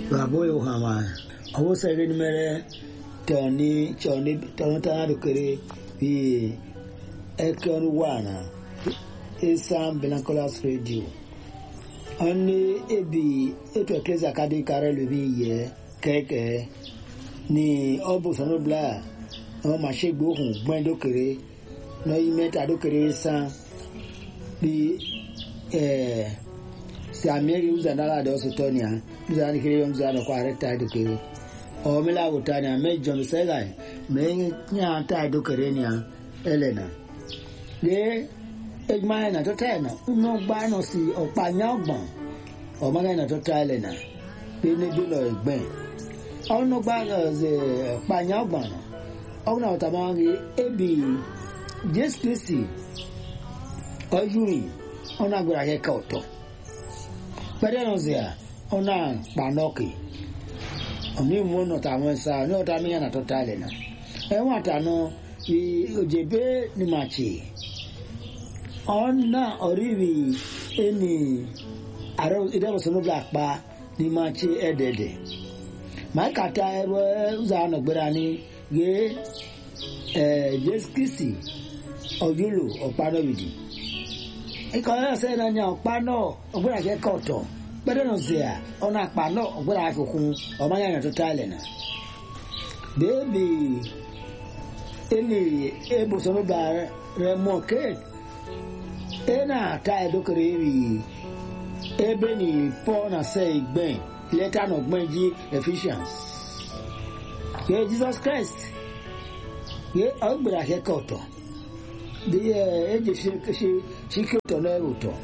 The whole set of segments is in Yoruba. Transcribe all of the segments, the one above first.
babo yo hama awo sege ni mere tɔni tɔni tɔni tana do kere bi ekɔni wana esan belankolas radio ɔni ebi etu ekeza kadi kare lo bi yɛ kɛkɛ ni ɔbusɔnɔ bla ɔmɔ ma se gbohun gbɛn do kere n'oyi mɛta do kere san bi ɛɛ si amiɛri uzan dala de ɔsɔ tɔnia uzan ni kere uzan dɔ kɔ are ta do kere ɔmi la ko tania mɛ jɔn sɛga yi mɛ nya ta do kere nia ɛlɛna ye eduma yɛ na tɔ ta yɛ na ŋɔ gba nɔ si ɔkpa nya gbɔn ɔma yɛ na tɔ ta yɛ na pe ne bi lɔ gbɛn ɔnɔ gba ɛɛ ɔkpa nya gbɔn na ɔna ɔta ma ŋi ebi jesu kristi ɔyuri ɔna gbera yɛ ka ɔtɔ pɛrɛ nɔ zia ɔna kpanɔki ɔni mu nɔta mo sa ɔni ɔta mi yɛ na tɔ ta yɛ na ɛwɔn ata no ojebe ni ma tsi ɔna ɔribi eni aro idɛbɔsɔnɔ bla kpa ni ma tsi ɛdɛdɛ maa kata ɛbɛ uza nɔgbera ni ye ɛɛ jesu kristi ɔyolo ɔkpanɔbidi ikọ̀ ẹ̀sẹ̀ náà ní ọ̀pánà ọ̀gbẹ́rẹ́ àjẹ́ kọ̀ọ̀tọ̀ gbẹ́dẹ́ náà zẹ̀ à ọ̀nà àpánà ọ̀gbẹ́rẹ́ àfikún ọmọ yàrá tó tálẹ̀ náà. bẹ́ẹ̀bi ẹni ebùsọ̀nù bá rẹ mọ̀ kéèk ẹ̀nà àtà ẹ̀dọ́kẹ̀rẹ̀ rí ebe ní paul na sẹ́ ìgbẹ́n lẹ́tà náà gbẹ́n jí ephesians. yẹ jesus christ yẹ ọ̀gbẹ́rẹ́ àjẹ́ kọ̀ọ̀tọ̀ de eje se sike tɔ n'ɛ o tɔ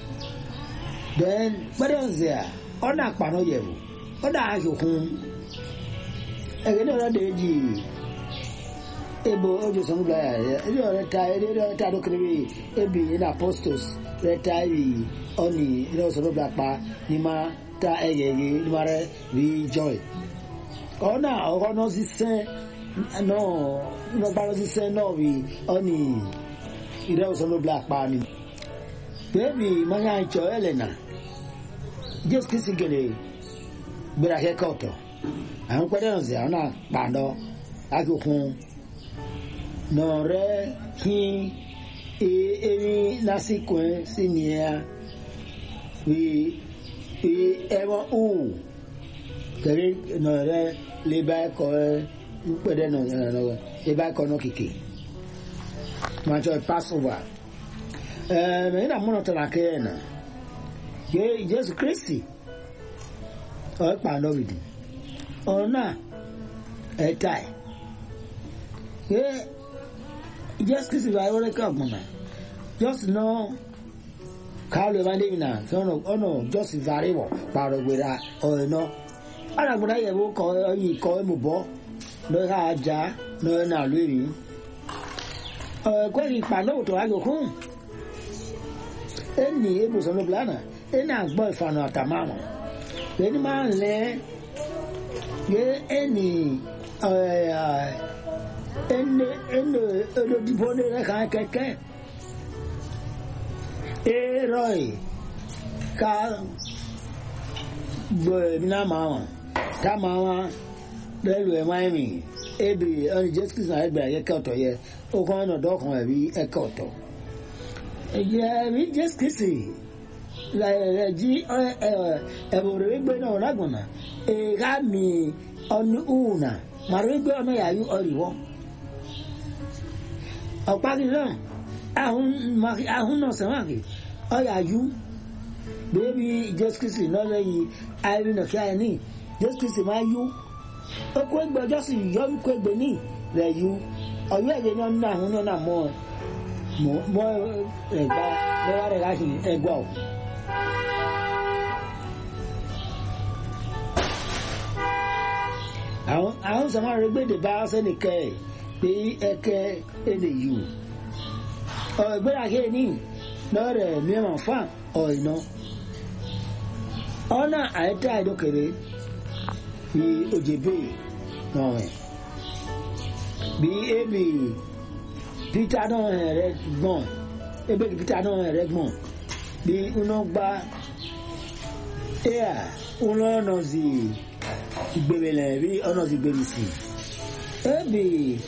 then gbɛdɛ nze a ɔna akpanɔ yɛ o ɔna ahokun ɛgɛ ne yɛrɛ de edzi ebo ojo sɔmu bila yɛ ɛdi yɛrɛ ta ɛdi yɛrɛ ta do kiri bi ebi ɛna apostles yɛrɛ ta yi ɔni yɛrɛ sɔmu bila kpa ni ma ta ɛyɛ yi ni ma rɛ bi joy ɔna ɔkɔnɔ sisɛ nɔ nɔgbalɔ sisɛ nɔ bi ɔni ìrẹ́ òsánló black pa ni. bẹ́ẹ̀ni mọ́nyá ìjọ ẹlẹ́nà jésù kìí sì gèlè gbéra kẹ́kọ̀ọ́ ọ̀tọ̀ àwọn pẹ́ẹ́dẹ́ ọ̀sẹ̀ àwọn náà pàdọ́ akíkún nọ̀rẹ́ kí eri lásìkò ẹ̀ sí nìyẹn wí wí ẹ̀wọ̀n òwò kẹ̀rí nọ̀rẹ́ lébà ẹ̀kọ́ ẹ̀ pẹ́ẹ́dẹ́ nọ̀rẹ́ lébà ẹ̀kọ́ náà kìkì macho passover eh me ina mono tana kena ye Jesu Kristi o pa no vidi ona etai ye Jesu Kristi va ore ka mona just no kaalo ma le na so no ono just vare wo pa ro gbera o no ara gbera ye wo ko yi ko mu bo no ha ja no na lori kweli kpalo to ago kun eni ebùsùn ló blana eni àgbọ ìfànà àtàmàmù eni máa ń lẹ yé eni eni eni olódìbò ní rẹ kàn kẹkẹ eroi ká gbọ èmi náà máa wọn tá máa wọn lẹlu ẹ máa ń rìn ebi ọni jésù kristu náà ẹgbẹ ayẹkẹ ọtọ yẹ okun ọ̀nà dọ́kan ẹ̀rí ẹ̀ka ọ̀tọ̀. ẹ̀rí jésù kìsì rẹ̀ jí ẹ̀bùrẹ̀ wígbé náà lágùnà èèkà mi ọ̀nù ùnà màrú wígbé ọmọ yàrá ọ̀rìwọ́. ọ̀pá kìí náà ahun náà sẹ́wọ̀n kì ọ̀yà yú bẹ́ẹ̀bi jésù kìsì náà lẹ́yìn àìrí náà kí àìní jésù kìsì máa yú okú ẹgbẹ́ ọjọ́ sì yọ okú ẹgbẹ́ ní rẹ̀ yú ọyọ ẹgbẹ ní ọdún àwọn ní ọdún àmọ mọ ẹgbà lẹwà rẹ láti ẹgbà o. àwọn àwọn sọmọ rẹ gbèdè bá sẹnìkẹ ẹ pé ẹkẹ ẹnì yìí o ọgbẹ́rẹ́ àké ní lọ́rẹ̀ mìíràn fún ọ̀ìnà ọ̀nà àyẹ̀tẹ̀ àìdókèrè ní òjèbè náà rẹ̀ bí ebi peter náà rẹ gbọ́n ebe peter náà rẹ gbọ́n bí iná gba ea ụlọ ọnọzi igbebele bi ọnọzi gbebisi ebi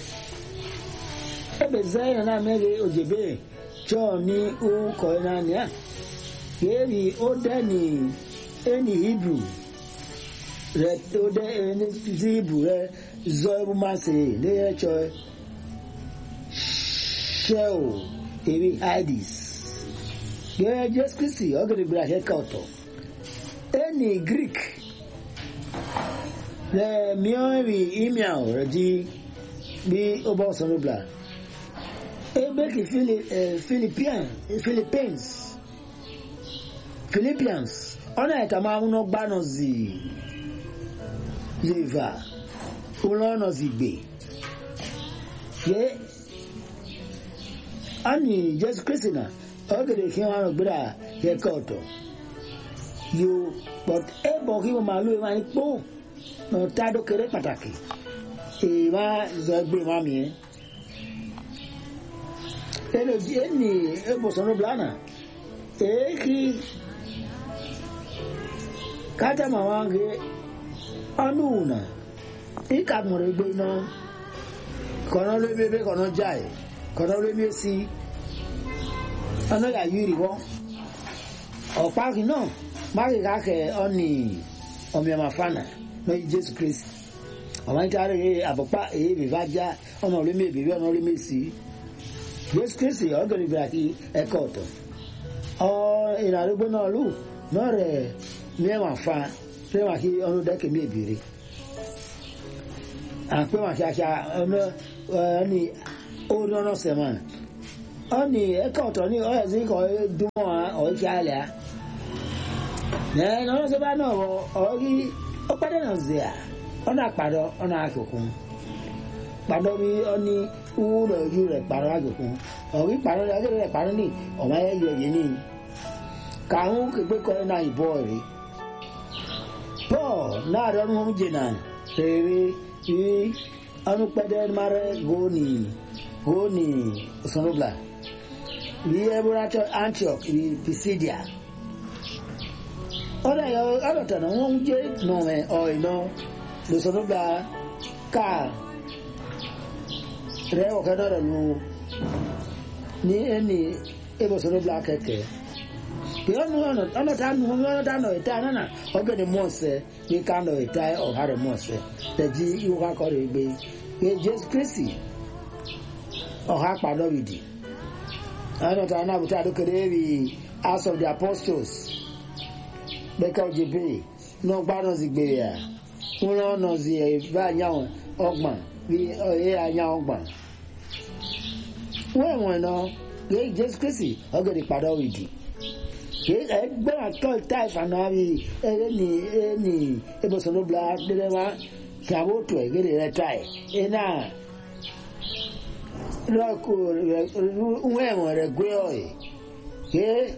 ebe zaina na mere ojebe chọọ ni ụkọ naanị a ebi odeni eni hibru rẹ ode eni hibru rẹ zọ ebumasi leye chọ shell ebi hidis gẹ́gẹ́ jésù kristi ọ̀gẹ̀dẹ̀gbẹ̀rẹ̀ àṣẹ́kẹ́ ọ̀tọ̀ ẹni greek rẹ mìíràn email rẹ di bí ó bá ọ̀sán ló bla ebeki philippines philippines philippians ọ̀nà ẹ̀ka máa ń gbáná zi ziva ọlọ́nà zi gbè yẹ ani jésù kristi náà ọ̀gẹ̀dẹ̀ kí wọ́n gbéra àṣẹ́kẹ́ ọ̀tọ̀ yóò but ẹ bọ̀ kí wọ́n máa lóye máa ń pò náà tá a dó kéré pàtàkì èyí máa zọ ẹgbẹ́ máa mi yẹn ẹni ẹni ẹbùsọ̀nù blana èyí kí kájà máa wá ń gé ọnù nà ìka mọ̀rọ̀ gbé náà kọ̀nà lóbi bẹ́ẹ̀ kọ̀nà jáì kọ̀nà lóbi sí ọ̀nà yà yúri wọ́n ọ̀pá kì náà máàkì káàkẹ́ ọ̀nì ọ̀mìọ̀mà fana lórí jésù kristi ọ̀mà ń kárí àbọ̀pá èyí bìbá já ọ̀nà olómi èbìbí ọ̀nà olómi sí jésù kristi ọ̀gẹ̀rẹ̀ gbèrà kí ẹ̀kọ́ ọ̀tọ̀ ọ̀ ìrànlọ́gbó náà lù náà rẹ̀ mìọ̀mà fa fẹ́wà kí ọ̀nà dẹ́kẹ̀ mí èbìrì àpéwà kí aṣa ọ̀nà ọ̀nì orí ọ̀nà sẹ̀mà ọ̀nì ẹ̀kọ́ ọ̀tọ̀ ní ọ̀yẹ̀ sí kọ̀ dúnmọ̀ ọ̀ọ́kí àlẹ́ nẹ́ẹ̀ ọ̀nà sọ́ba náà wọ ọ̀ọ́kí ọ̀pẹ́dẹ́ náà zẹ̀ à ọ̀nà àpàdọ́ ọ̀nà àkùkù pàdọ́ bí ọ̀nì owó rẹ̀ ojú rẹ̀ pàdọ́ àkùkù ọ̀rí pàdọ́ rẹ̀ ọ̀gẹ́dẹ́ rẹ̀ pàdọ́ ní ọ̀mọ ayé yọ yé ní kàwọn kékeré kọ́ náà ìbọ̀ rí paul náà rẹ̀ ọ̀nà jìnnà rere yí ọ̀nà pẹ́dẹ́ mara góni góni òsánlóbla yí ẹ̀bùrọ̀ antioch yí pisidia ọ̀rọ̀ yọ ọ̀rọ̀ tẹ̀nà wọ́n ń jẹ́ nọ̀mẹ̀ ọ̀ìnà lọ́sọ̀nùgbà ká rẹ̀ ọ̀kẹ́ náà rẹ̀ lù ní ẹni ẹbọ̀sọ̀nùgbà kẹ̀kẹ́ pé ọ̀nà ọ̀nà tá nù ọ̀nà tá nọ̀ ìta nánà ọ̀gẹ̀ni mọ̀ọ́sẹ̀ ní ká nọ̀ ìta ọ̀há rẹ̀ mọ̀ọ́sẹ̀ tẹ̀jí ìwọ́ kakọ̀ rẹ̀ gbé pé jésù kristi ọ̀há padọ́ ìdì ọ̀nà tá náà bùtá àdókèrè rí house of the apostles bẹ́ẹ̀ka ọ̀jẹ̀ bẹ́ẹ̀ náà gbádùn sí gbèrè à wọ́n lọ́ nà sí ẹ̀ bá àyàwó ọgbọ̀n bí ẹ̀ àyàwó ọgbọ̀n. wọ́n ẹ̀wọ̀n náà yé jésù kristi ọ̀gẹ̀dẹ̀ padà òdì ẹgbẹ́ àtọ́ ìta ìfànà rí ẹ̀rẹ́ ní ẹ̀ ní ìbùsùn ló bla dédé wá kí àwọn òtò ẹ̀ gẹ́gẹ́ rẹ̀ ta ẹ̀ ẹ̀ náà lọ́ọ̀kù rẹ̀ wọ́n ẹ̀wọ̀n rẹ̀ gbé ọ̀ ẹ̀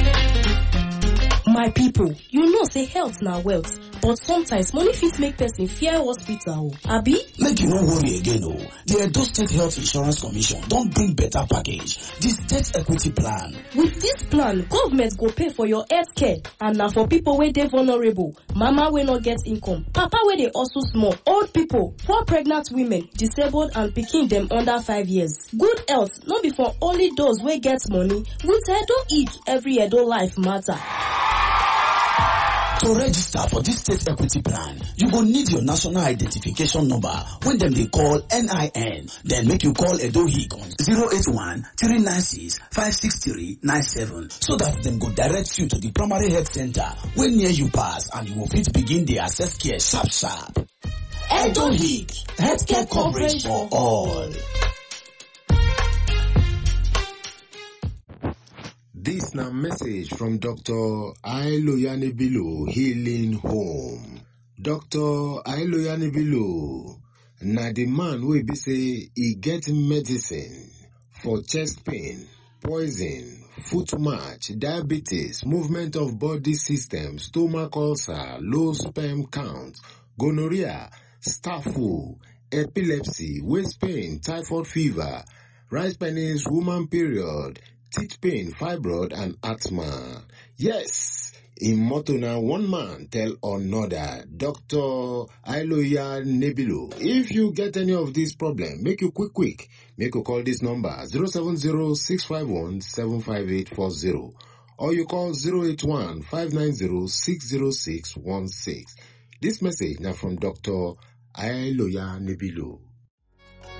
my people you know say health na wealth but sometimes money fit make person fear hospital o abi. make you no worry again o the edo state health insurance commission don bring better package the state equity plan. with dis plan government go pay for your health care and na for people wey dey vulnerable mama wey no get income papa wey dey hustle small old people poor pregnant women disabled and pikin dem under five years good health no be for only those wey get money with edo ick every edo life matter. To register for this state equity plan, you go need your national identification number when dem dey call NIN. Then make you call Edo HIC on 081 396 56397 so that dem go direct you to the primary health center wey near you pass and you go fit begin dey access care sharp sharp. Edo HIC, healthcare coverage for all. This na message from Dr. Ailoyane Bilo Healing Home. Dr. Ailoyane Bilo na the man wey be say e get medicine for chest pain, poison, foot march, diabetes, movement of body system, stomach ulcer, low sperm count, gonorrhea, staph epilepsy, waist pain, typhoid fever, rice penis, woman period, teeth pain, fibroid, and asthma. Yes, In motto na one man tell another, Dr. Ailoya Nebilo. If you get any of these problems, make you quick quick. Make you call this number 070-651-75840 or you call 081-590-60616. This message now from Dr. Ailoya Nebilo.